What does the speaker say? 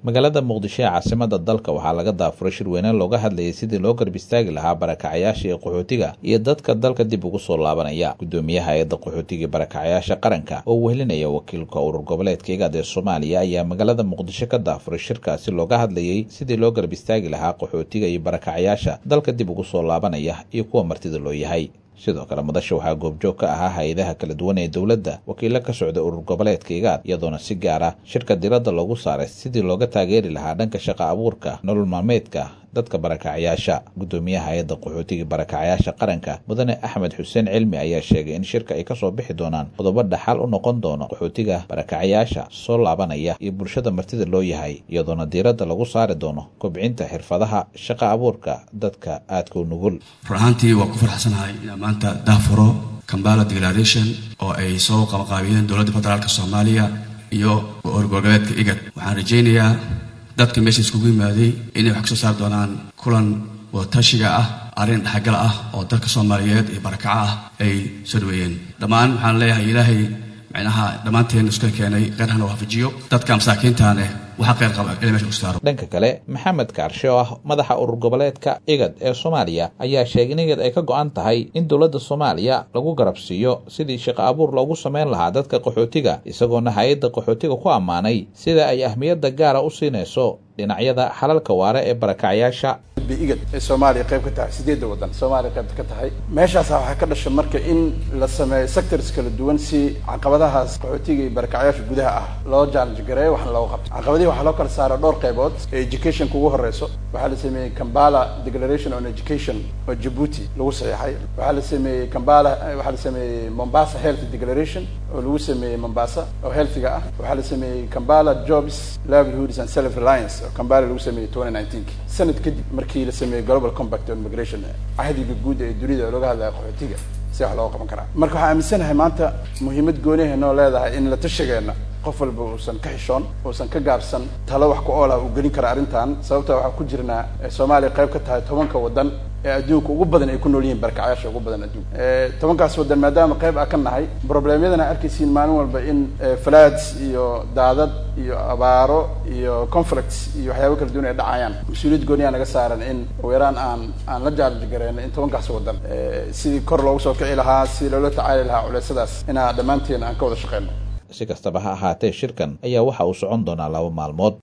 magaalada muqdisho ee caasimada dalka waxaa laga daafuray shirweyne looga hadlayay sidii loo garb istaagi lahaa barakacayaasha iyo qaxootiga iyo dadka dalka dib ugu soo laabanaya gudoomiyaha hay-adda qaxootiga iyo barakacayaasha qaranka oo wehelinaya wakiilka urur goboleedka igaad ee soomaaliya ayaa magaalada muqdisho ka daafuray shirkaasi looga hadlayay sidii loo garb istaagi lahaa qaxootiga iyo barakacayaasha dalka dib ugu soo laabanaya iyo kuwa martida loo yahay sidoo kale madasha waxaa goobjoog ka ahaa hay-adaha kala duwan ee dowladda wakiilo ka socda urur goboleedka igaad iyadoona si gaar ah shirka diradda loogu saaray sidii looga taageeri lahaa dhanka shaqa abuurka nolol maalmeedka dadka barakacayaasha gudoomiyaha hay-adda qaxootiga barakacayaasha qaranka mudane axmed xuseen cilmi ayaa sheegay in shirka ay kasoo bixi doonaan qodobo dhaxal u noqon doono qaxootiga barakacayaasha soo laabanaya iyo bulshada martida loo yahay iyadoona diiradda lagu saari doono kobcinta xirfadaha shaqa abuurka dadka aadka u nugul run ahaantii waa ku farxsanahay inaan maanta daafuro kambala declaration oo ay soo qabaqaabiyeen dowladda federaalka soomaaliya iyo orgoboleedka igad waxaan rajaynayaa dadka meesha iskugu yimaaday inay wax kasoo saari doonaan kulan wadatashiga ah arrin dhexgal ah oo dalka soomaaliyeed iyo barakaco ah ay soo dhaweeyeen dhammaan waxaan leeyahay ilaahay micnaha dhammaanteen iska keenay qeyrhana waafajiyo dadka masaakiintaaneh waxa qeyr qaba ila mesha kusaaro dhanka kale maxamed kaarshe oo ah madaxa urur goboleedka igad ee soomaaliya ayaa sheegay in igad ay ka go-an tahay in dowladda soomaaliya lagu garabsiiyo sidii shaqo abuur loogu sameyn lahaa dadka qaxootiga isagoona hay-adda qaxootiga ku ammaanay sida ay ahmiyadda gaara u siinayso dhinacyada xalalka waare ee barakacayaasha igad ee soomaaliya qayb ka tahay sideedda waddan soomaaliya qayb ka tahay meeshaasa waxaa ka dhasha marka in la sameeyo sectors kala duwan si caqabadahaas qaxootiga iyo barakacayaasha gudaha ah loo challenge gareeyo waxna looga qabto caqabadihi waxaa loo kala saara dhowr qaybood ee educationka ugu horeyso waxaa la sameeyey kambala declaration on education oo djibuuti lagu saxeexay waxaa la sameeyey kambala waxaa la sameeyey mombasa health declaration oo lagu sameeyey mombasa oo healthiga ah waxaa la sameeyey kambala jobs livelihoods and self reliance oo kambala lagu sameeyey twenty nineteenki sanad kadib markii la sameeyey global compact on migration cahdiga guud ee dunida oo laga hadlaya qaxootiga si wax looga qaban karaa marka waxaan aaminsanahay maanta muhiimad gooniha noo leedahay in la tashigeena qof walba uusan ka xishoon uusan ka gaabsan talo wax ku ool ah uu gelin kara arrintan sababta waxaan ku jirnaa soomaaliya qayb ka tahay tobanka waddan ee adduunka ugu badan ay ku nool yihiin barakacayaasha ugu badan adduunka tobankaas waddan maadaama qayb ah ka nahay problemyadana arkaysiin maalin walba in floods iyo daadad iyo abaaro iyo conflicts iyo waxyaaba kala duwan ay dhacayaan mas-uuliyad gooniyaa naga saaran in ugu yaraan aan aan la jaalij gareyno in tobankaas waddan sidii kor loogu soo kici lahaa sidii loola tacaali lahaa culeysadaas inaa dhammaanteen aan ka wada shaqeyno si kastaba ha ahaatee shirkan ayaa waxa uu socon doonaa laba maalmood